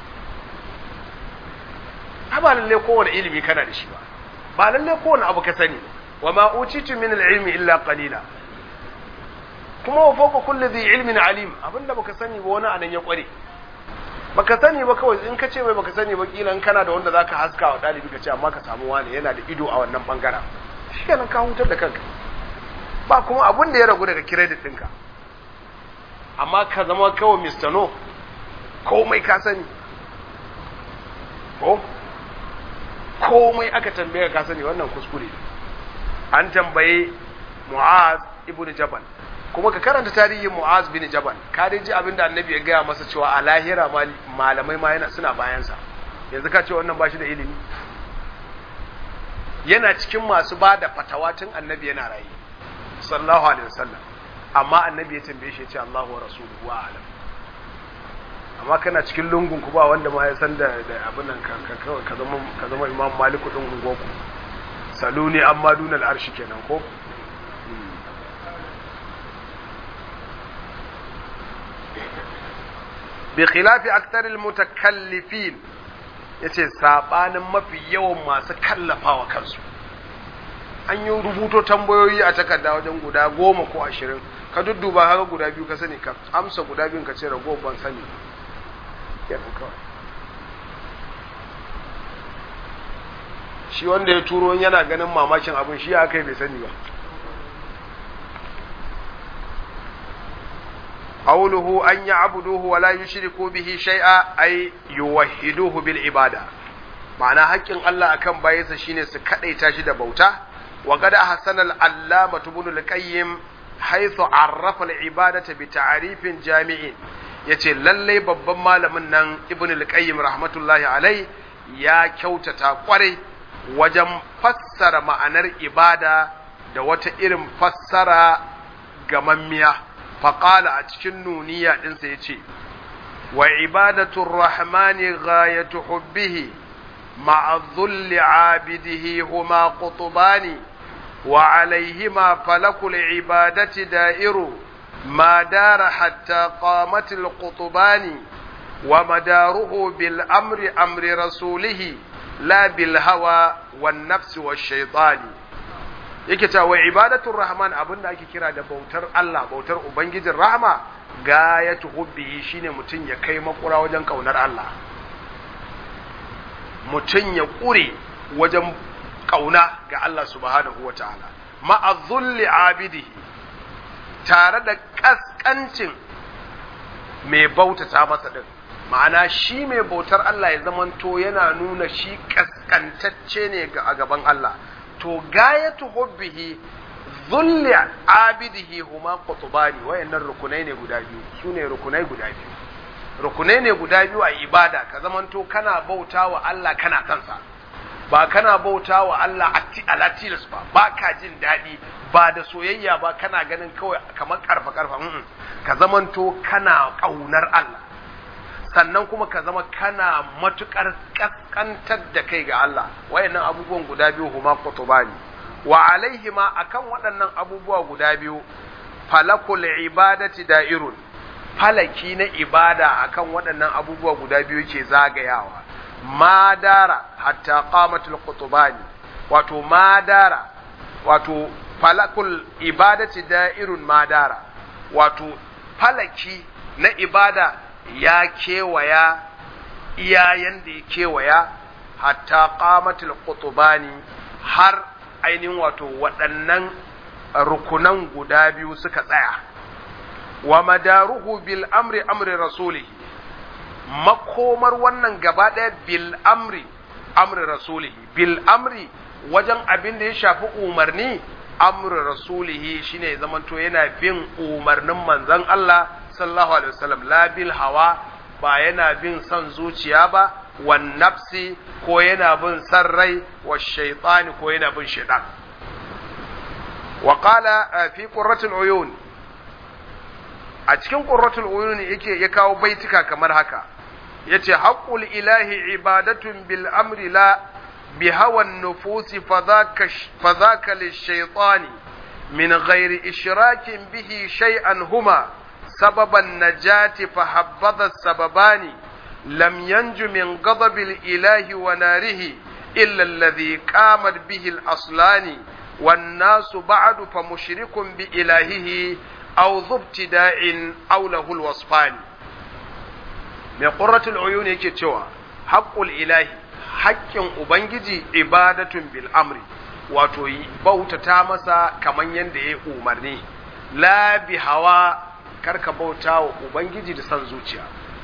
ba lalle kowane ilimi kana da shi ba ba lalle kowane abu ka sani wa ma utitu min al-ilmi illa qalila kuma wa fawqa kulli dhi ilmin alim abinda baka sani ba wani anan ya kware baka sani ba kawai in ka ce mai baka sani ba kila in kana da wanda zaka haska wa dalibi ka ce amma ka samu wani yana da ido a wannan bangaren shikenan ka hutar da kanka ba kuma abin da ya ragu daga credit ɗinka amma ka zama kawai Mr. No komai ka sani ko komai aka tambaye ka sani wannan kuskure an tambaye Mu'az ibn Jabal kuma ka karanta tarihin Mu'az bin Jabal ka dai ji abinda Annabi ya gaya masa cewa a lahira malamai ma yana suna bayansa yanzu ka ce wannan bashi da ilimi yana cikin masu ba da fatawa tun Annabi yana rayu sallallahu alaihi wasallam amma Annabi ya tambaye shi ya ce Allahu wa rasuluhu wa alam amma kana cikin lungun ku ba wanda ma ya san da abin nan ka ka zama ka zama Imam Malik din ungoku saluni amma dunal arshi kenan ko bi khilafi aktaril mutakallifin yace sabanin mafi yawan masu kallafawa kansu an yi rubuto tambayoyi a takarda wajen guda goma ko ashirin ka dudduba haka guda biyu ka sani ka amsa guda biyun ka ce rago ban sani shi wanda ya turo yana ganin mamakin abin shi ya kai bai sani ba قوله أن يعبدوه ولا يشركوا به شيئا أي يوحدوه بالعبادة معنى حق الله أكم بايس شيني سكتي تاشد بوتا وقد أحسن العلامة ابن القيم حيث عرف العبادة بتعريف جامع yace lallai babban malamin nan ibn al-qayyim rahmatullahi alai ya kyautata kwarai wajen fassara ma'anar ibada da wata irin fassara gamammiya faƙala a cikin nuniya ɗinsa ya ce wa ibadatun rahmani ghayatu hubbihi ma'azulli abidihi huma qutubani wa alaihima falakul ibadati da'iru ma dara hatta qamatil qutubani wa madaruhu bil amri amri rasulihi la bil hawa wan nafsi wash shaitani yake cewa wa ibadatul rahman abinda ake kira da bautar Allah bautar ubangijin rahama gayatu hubbihi shine mutum ya kai makura wajen kaunar Allah mutum ya kure wajen kauna ga Allah subhanahu wataala ma'azzulli abidihi tare da kaskancin mai bautata masa din ma'ana shi mai bautar Allah ya zamanto yana nuna shi kaskantacce ne a gaban Allah to gayatu hubbihi zulli abidihi huma qutbani wayannan rukunai ne guda biyu sune rukunai guda biyu rukunai ne guda biyu a ibada ka zamanto kana bautawa Allah kana kansa ba kana bautawa Allah atti alatilas ba ba ka jin daɗi ba da soyayya ba kana ganin kawai kamar karfa karfa ka zamanto kana ƙaunar Allah sannan kuma ka zama kana matukar kaskantar da kai ga Allah wayannan abubuwan guda biyu huma qutbani wa alaihima akan waɗannan abubuwa guda biyu falakul ibadati da'irun falaki na ibada akan waɗannan abubuwa guda biyu ke zagayawa madara hatta qamatul qutbani wato madara wato falakul ibadati da'irun madara wato falaki na ibada ya kewaya iyayen da ya kewaya hatta qamatul qutbani har ainihin wato waɗannan rukunan guda biyu suka tsaya wa madaruhu bil amri amri rasuli makomar wannan gaba ɗaya bil amri amri rasuli bil amri wajen abin da ya shafi umarni amri rasulihi shine zamanto yana bin umarnin manzon Allah sallallahu alaihi wasallam la bil hawa ba yana bin son zuciya ba wan nafsi ko yana bin san rai wa shaytani ko yana bin shaytan wa qala fi qurratul uyun a cikin qurratul uyun yake ya kawo baitika kamar haka yace haqqul ilahi ibadatun bil amri la bi hawan nufusi fadhaka fadhaka lish-shaytani min ghairi ishrakin bihi shay'an huma سبب النجاة فحبذ السببان لم ينج من غضب الإله وناره إلا الذي قامت به الأصلان والناس بعد فمشرك بإلهه أو ذو ابتداء أو له الوصفان من قرة العيون يكتوى حق الإله حق أبنجي عبادة بالأمر wato bautata masa kaman yadda ya umarni la bi hawa karka bauta wa Ubangiji da son zuciya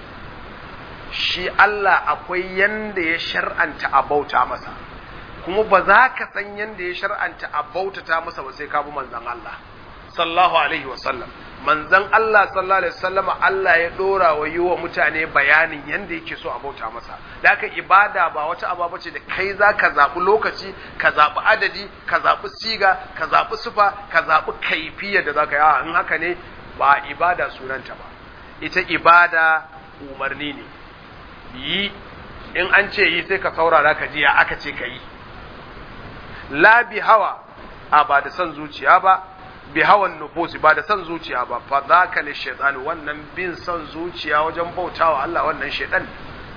shi Allah akwai yanda ya shar'anta a bauta masa kuma ba za ka san yanda ya shar'anta a bautata masa ba sai ka bi manzon Allah sallallahu alaihi wasallam manzon Allah sallallahu alaihi wasallama Allah ya dora wa yi wa mutane bayanin yanda yake so a bauta masa da haka ibada ba wata aba ce da kai za ka zaɓi lokaci ka zaɓi adadi ka zaɓi siga ka zaɓi sufa ka zaɓi kaifiyar da za ka yi in haka ne ba ibada sunanta ba ita ibada umarni ne yi in an ce yi sai ka saurara ka ji ya aka ce ka yi la bi hawa a ba da son zuciya ba bi hawan nufusi ba da son zuciya ba fa zaka li shaytan wannan bin son zuciya wajen bautawa Allah wannan shaytan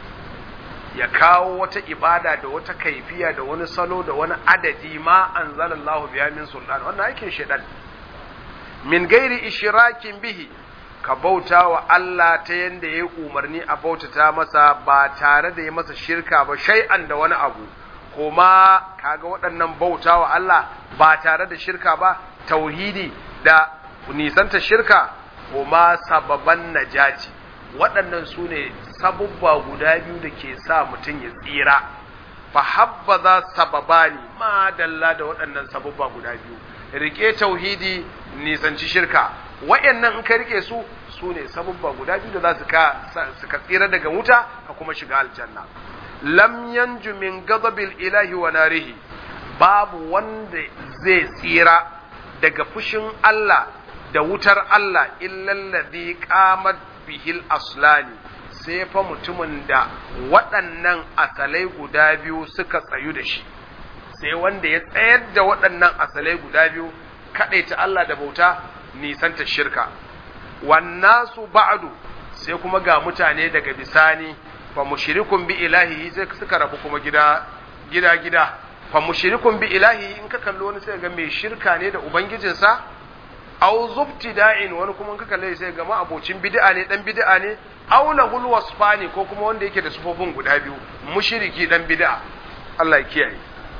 ya kawo wata ibada da wata kaifiya da wani salo da wani adadi ma anzalallahu biya min sultan wannan aikin shaytan min gairi ishirakin bihi ka bauta wa Allah ta yanda ya umarni a bautata masa ba tare da ya masa shirka ba shay'an da wani abu kuma kaga waɗannan bauta wa Allah ba tare da shirka ba tauhidi da nisanta shirka huma sababan najati waɗannan su ne sabubba guda biyu da ke sa mutum ya tsira fa habbaza sababani ma dalla da waɗannan sabubba guda biyu rike tauhidi nisanci shirka wayannan in ka rike su su ne sabubba guda biyu da za su ka su ka tsira daga wuta ka kuma shiga aljanna lam yanju min ghadabil ilahi wa narihi babu wanda zai tsira daga fushin Allah da wutar Allah illal ladhi qamat bihil aslani sai fa mutumin da waɗannan asalai guda biyu suka tsayu da shi sai wanda ya tsayar da waɗannan asalai guda biyu kaɗaita Allah da bauta nisanta shirka wannasu ba'du sai kuma ga mutane daga bisani fa mushrikun bi ilahi sai suka rabu kuma gida gida gida fa mushrikun bi ilahi in ka kallo wani sai ga mai shirka ne da ubangijinsa aw zubtida'in wani kuma in ka kalle sai ga ma abocin bid'a ne dan bid'a ne aw lahul wasfani ko kuma wanda yake da sufofin guda biyu mushriki dan bid'a Allah ya kiyaye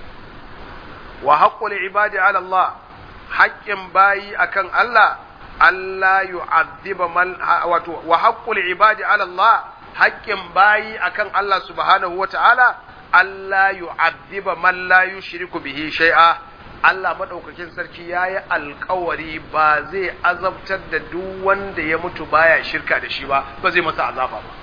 wa haqqul ibadi ala Allah haƙƙin bayi akan Allah Allah yu'adhiba man wato wa haqqul ibadi ala Allah haƙƙin bayi akan Allah subhanahu wata'ala Allah yu'adhiba man la yushriku bihi shay'a Allah madaukakin sarki yayi alƙawari ba zai azabtar da duk wanda ya mutu baya shirka da shi ba ba zai masa azaba ba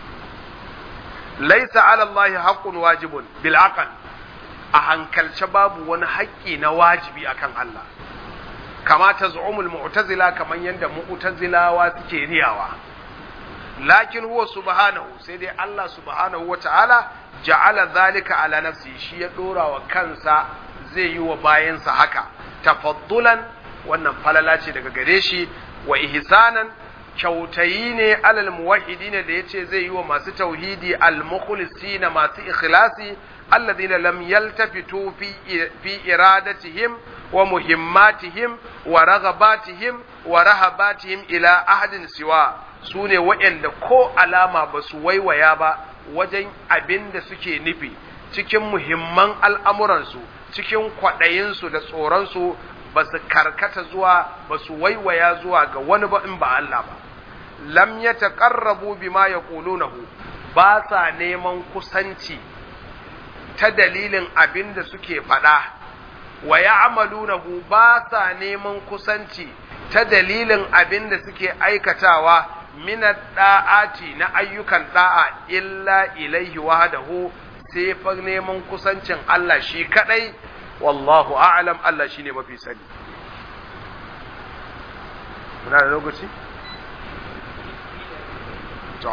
laisa ala Allah haqqun wajibun bil aql a hankalce babu wani haƙƙi na wajibi akan Allah kama ta zu'umul mu'tazila kaman yanda mu'tazilawa suke riyawa lakin huwa subhanahu sai dai Allah subhanahu wata'ala ja'ala zalika ala nafsi shi ya dora wa kansa zai yi wa bayansa haka tafaddulan wannan falala ce daga gare shi wa ihsanan kyautayi ne alal muwahhidin da yace zai yi wa masu tauhidi al mukhlisina masu ikhlasi alladhina lam yaltafitu fi fi iradatihim wa muhimmatihim wa raghabatihim wa rahabatihim ila ahadin siwa sune waɗanda ko alama ba su waiwaya ba wajen abin da suke nufi cikin muhimman al'amuransu cikin kwaɗayinsu da tsoronsu ba su karkata zuwa ba su waiwaya zuwa ga wani ba in ba Allah ba lam ya taƙarrabu bima ya ƙulunahu ba sa neman kusanci ta dalilin abin da suke faɗa wa ya amalunahu ba sa neman kusanci ta dalilin abin da suke aikatawa minad da'ati na ayyukan da'a illa ilaihi wahdahu sai fa neman kusancin Allah shi kadai wallahu a'lam Allah shine mafi sani muna da lokaci to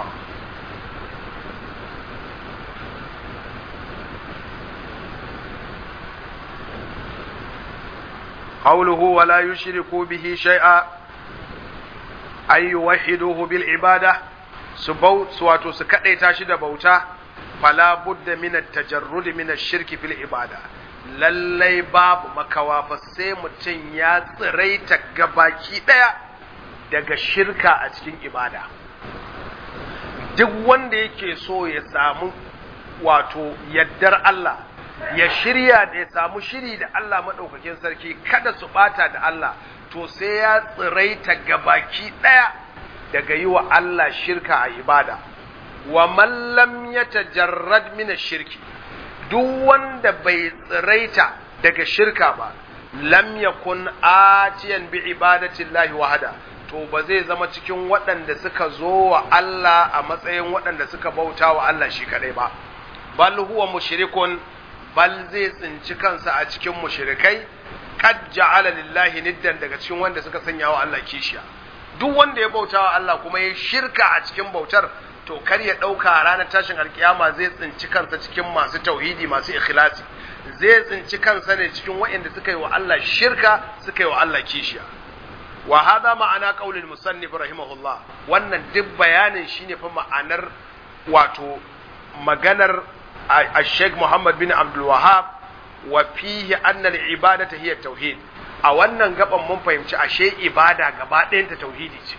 قوله ولا يشركوا به شيئا أي يوحدوه بالعبادة سبو سواتو سكأي تاشد بوتا فلا بد من التجرد من الشرك في العبادة lallai babu makawa fa sai mutum ya tsiraita gabaki ɗaya daga shirka a cikin ibada duk wanda yake so ya samu wato yaddar Allah ya shirya da ya samu shiri da Allah maɗaukakin sarki kada su ɓata da Allah to sai ya tsiraita gabaki ɗaya daga yi wa Allah shirka a ibada wa mallam ya tajarrad mina shirki duk wanda bai tsiraita daga shirka ba lam yakun atiyan bi ibadati llahi wahada to ba zai zama cikin waɗanda suka zo wa Allah a matsayin waɗanda suka bauta wa Allah shi kadai ba bal huwa mushrikun bal zai tsinci kansa a cikin mushrikai qad ja'ala lillahi niddan daga cikin wanda suka sanya wa Allah kishiya duk wanda ya bauta wa Allah kuma ya shirka a cikin bautar to kar ya dauka ranar tashin alkiyama zai tsinci kansa cikin masu tauhidi masu ikhlasi zai tsinci kansa ne cikin waɗanda suka yi wa Allah shirka suka yi wa Allah kishiya wa hada ma'ana qaulil musannif rahimahullah wannan duk bayanin shine fa ma'anar wato maganar الشيخ محمد بن عبد الوهاب وفيه أن العبادة هي التوحيد a wannan gaban mun fahimci ashe ibada gaba ɗayanta tauhidi ce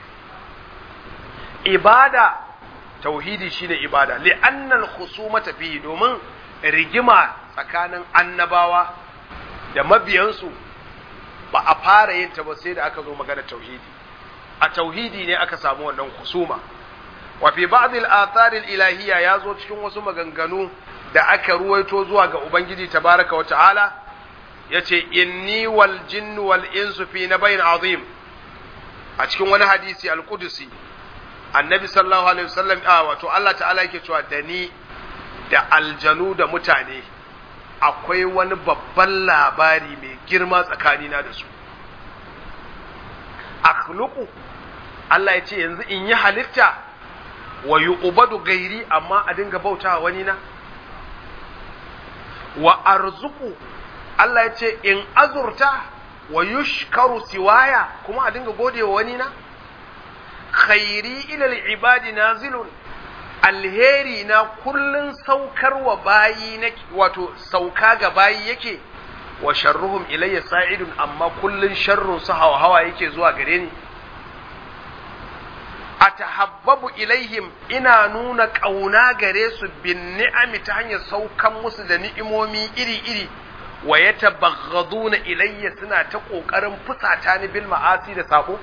ibada tauhidi shine ibada li'annal khusumata fihi domin rigima tsakanin annabawa da mabiyansu ba a fara yin ta ba sai da aka zo magana tauhidi a tauhidi ne aka samu wannan husuma wa fi ba'd al-athar al-ilahiyya yazo cikin wasu maganganu da aka ruwaito zuwa ga ubangiji tabaraka wa ta'ala yace inni wal jinnu wal insu fi nabayin azim a cikin wani hadisi al-qudusi annabi sallallahu alaihi wasallam a wato Allah ta'ala yake cewa da ni da aljanu da mutane akwai wani babban labari mai girma tsakanina da su akhluqu Allah ya ce yanzu in yi halitta wa yu'badu gairi amma a dinga bautawa wani na wa arzuku Allah ya ce in azurta wa yushkaru siwaya kuma a dinga godewa wani na khairi ila ibadi nazilun alheri na kullun saukar wa bayi na wato sauka ga bayi yake wa sharruhum ilayya sa'idun amma kullun sharrun su hawa hawa yake zuwa gare ni atahabbabu ilaihim ina nuna ƙauna gare su bin ni'ami ta hanyar saukan musu da ni'imomi iri-iri wa ya tabaghaduna ilayya suna ta ƙoƙarin fusata ni bil ma'asi da sako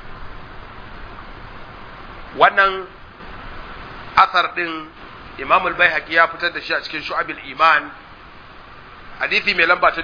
wannan asar din Imam al-Baihaqi ya fitar da shi a cikin Shu'abil Iman hadisi mai lamba ta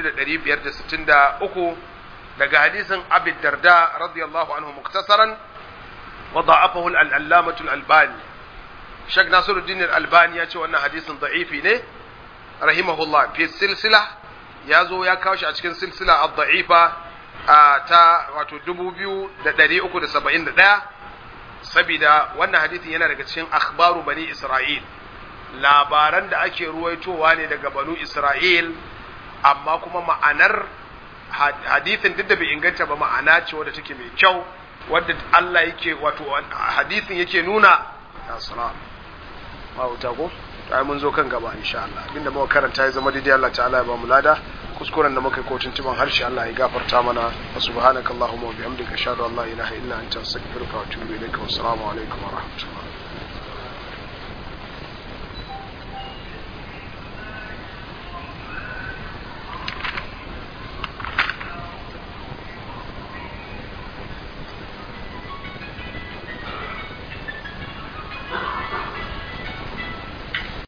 4563 daga hadisin Abi Darda radiyallahu anhu muktasaran وضعفه العلامة الألباني شيخ ناصر الدين الألباني يأتي وأن حديث ضعيف نه رحمه الله في السلسلة يازو يا كاوش أتكن سلسلة الضعيفة تا واتو دبو بيو دا داري أكو دا سبعين دا sabida wannan hadisin yana daga cikin akhbaru bani Isra'il labaran da ake ruwaitowa ne daga banu Isra'il amma kuma ma'anar hadisin duk da bai inganta ba ma'ana ce wadda take mai kyau wadda Allah yake wato hadisin yake nuna ya salam ma wuta ko ai mun zo kan gaba insha Allah abinda muka karanta ya zama daidai Allah ta'ala ya ba mu lada kuskuren da muka yi kotun tuban harshe Allah ya gafarta mana wa subhanakallahumma wa bihamdika ashhadu an la ilaha illa anta astaghfiruka wa atubu ilaika wa assalamu alaikum wa rahmatullah